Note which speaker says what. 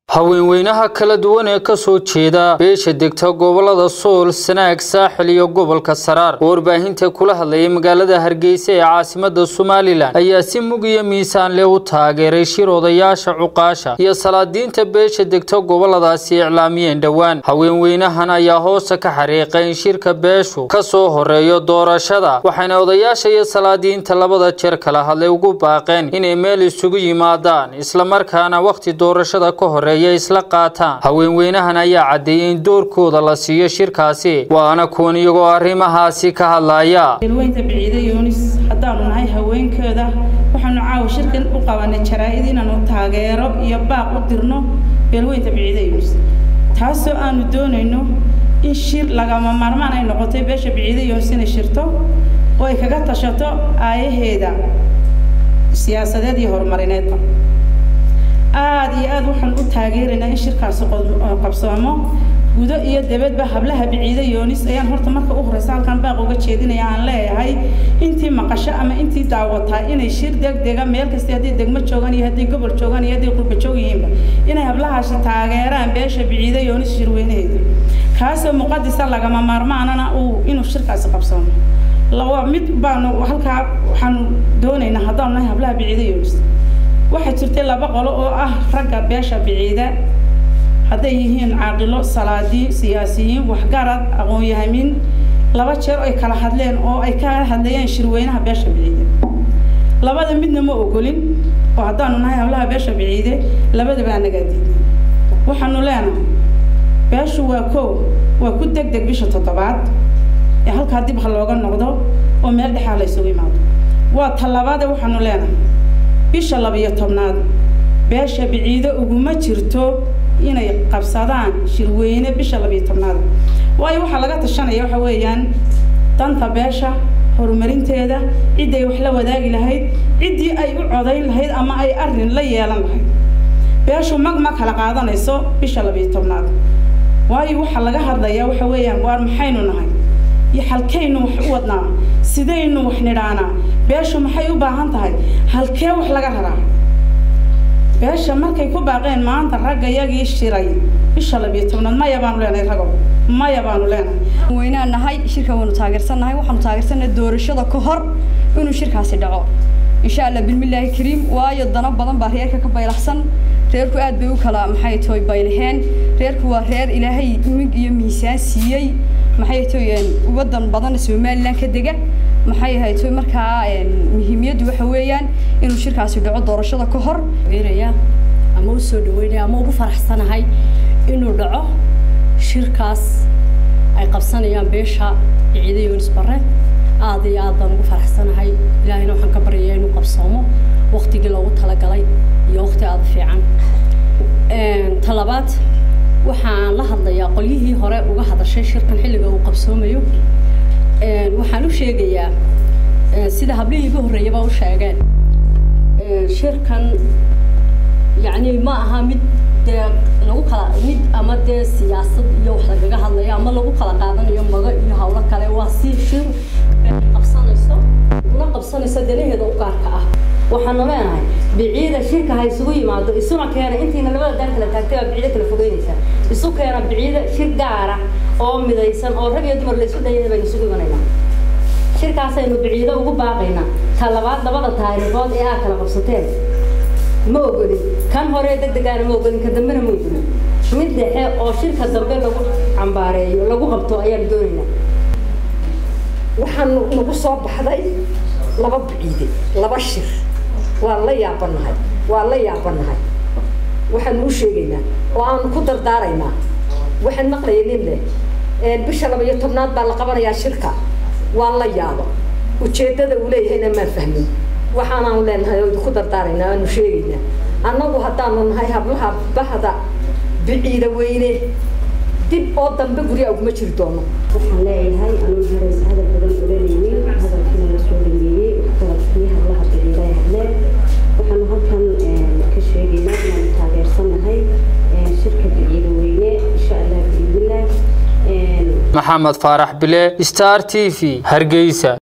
Speaker 1: haweenweynaha kala duwan ee ka soo jeeda beesha degta gobolada sool sanaag saaxil iyo gobolka saraar oo warbaahinta kula hadlayay magaalada hargeysa ee caasimada somalilan ayaa si mug iyo miisaan leh u taageeray shir odayaasha cuqaasha iyo salaadiinta beesha degta goboladaasi iclaamiyeen dhowaan haweenweynahan ayaa hoosta ka xariiqay in shirka beeshu ka soo horeeyo doorashada waxayna odayaasha iyo salaadiinta labada jeer kala hadlay ugu baaqeen inay meel isugu yimaadaan islamarkaana wakhti doorashada ka horeeya isla qaataan haweenweynahan ayaa caddeeyey in doorkooda la siiyo shirkaasi waana kuwan iyagoo arrimahaasi ka hadlaya
Speaker 2: beelweynta biciide yoonis haddaanu nahay haweenkooda waxaanu caawa shirkan u qabanay jaraa-id inaanu taageero iyo baaq u dirno beelweynta biciide yoonis taasoo aanu doonayno in shir lagama maarmaan ay noqotay beesha biciide yoonis inay shirto oo ay kaga tashato aayaheeda siyaasadeed iyo horumarineedba aada iyo aada waxaan u taageeraynaa in shirkaasi qabsoomo gudo iyo dabadba hablaha biciide yoonis ayaan horta marka u horeysa halkan baaq uga jeedinaya aan leeyahay intii maqasho ama intii daawataa inay shir degdega meel kasta hadday degmo joogaan iyo hadday gobol joogaan iyo hadday qurba joog yihiinba inay hablahaasi taageeraan beesha biciide yoonis shirweynaheeda kaasoo muqadisa lagama maarmaanana uu inuu shirkaasi qabsoomo laba mid baanu halkaa waxaanu doonaynaa haddaanu nahay hablaha biciide yoonis waxaa jirtay laba qolo oo ah ragga beesha biciida hadday yihiin caaqilo salaadiin siyaasiyiin waxgarad aqoon-yahamin laba jeer ay kala hadleen oo ay ka hadlayeen shirweynaha beesha biciide labada midna ma ogolin oo haddaanu nahay hablaha beesha biciide labadaba anagaa diiday waxaanu leenahay beeshu waa kow waa ku deg deg bisha toddobaad ee halkaa dib ha looga noqdo oo meel dhexaa la ysugu imaado waa talabaade waxaanu leenahay bisha labiyo tobnaad beesha biciido uguma jirto inay qabsadaan shirweyne bisha labiyo tobnaad waayo waxaa laga tashanaya waxa weeyaan danta beesha horumarinteeda cidday wax la wadaagi lahayd ciddii ay u codayn lahayd ama ay arrin la yeelan lahayd beeshu mag ma kala qaadanayso bisha labiyo tobnaad waayo waxaa laga hadlayaa waxa weeyaan waar maxaynu nahay iyo halkaynu wax u wadnaa sidaynu wax nidhaanaa beeshu maxay u baahan tahay halkee wax laga raraa beesha markay ku baaqeen maanta ragga yagii shiray bisha labiyo tobnaad maya baanu leenahay rago maya baanu leenahay
Speaker 3: weynaan nahay shirka waanu taageersannahay waxaanu taageersannahay doorashada ka hor inuu shirkaasi dhaco insha allah bilmillaahi kariim waayo dano badan baa reerka ka baylaxsan reerku aad bay u kala maxay toy baylaheen reerku waa reer ilaahay mig iyo miisaan siiyey maxay toy wadan badan somaliland ka dega maxay ahayd toy markaa muhiimiyaddu waxa weeyaan inuu shirkaasi dhaco doorashada ka hor
Speaker 4: geeraya ama u soo dhaweynaya ama ugu faraxsanahay inuu dhaco shirkaas ay qabsanayaan beesha ciide yoonis bare aada iyo aad baan ugu faraxsanahay ilaahayna waxaan ka baryayaa inuu qabsoomo waktigii loogu talagalay iyo wakti aada fiican talabaad waxaan la hadlayaa qolyihii hore uga hadashay shirkan xilliga uu qabsoomayo waxaan u sheegayaa sida hablihii iga horreeyaba u sheegeen shirkan yacni ma aha mid dee lagu kala mid ama dee siyaasad iyo wax lagaga hadlayo ama lagu kala qaadanayo mago iyo hawlo kale waa si shir qabsanayso una qabsanayso danaheeda u gaarka ah
Speaker 5: waxaanu leenahay biciida shirka ha isugu yimaado isuna keena intiina labada daan kala taagtay baa biciida kala fogeynaysaa isu keena biciida shir gaara oo midaysan oo rag iyo dumar la isu dayada baynu isugu imanaynaa shirkaasaynu biciido ugu baaqaynaa ta labaad labada taariikhood ee aad kala qabsateen ma ogolin kan hore degdegaana ma ogolin ka dambena ma ogolin mid dhexe oo shirka dambe lagu cambaareeyo lagu qabto ayaanu doonaynaa
Speaker 6: waxaan nagu soo baxday laba biciide laba shir waan la yaabanahay waan la yaabanahay waxaanu u sheegaynaa oo aanu ku dardaaraynaa waxaan maqlaya nin leh bisha laba iyo tobnaad baa la qabanayaa shirka waan la yaabo ujeeddada uu leeyahayna maan fahmin waxaanaanu leenahay oo ku dardaaraynaa aanu sheegaynaa annagu haddaanu nahay hablaha bahda biciida weyne dib oo dambe guryaa uguma jiri doono
Speaker 7: waxaan leeyahay anuu harays hadal badan oranaynin hadalkiina la soo dhameeyey waxqabadkii hablaha biciida ay hadleen waxaanu halkan ka sheegaynaa inaanu taageersannahay shirka biciida weyne insha allah biidnillah
Speaker 1: maxamed faarax bile star t v hargeysa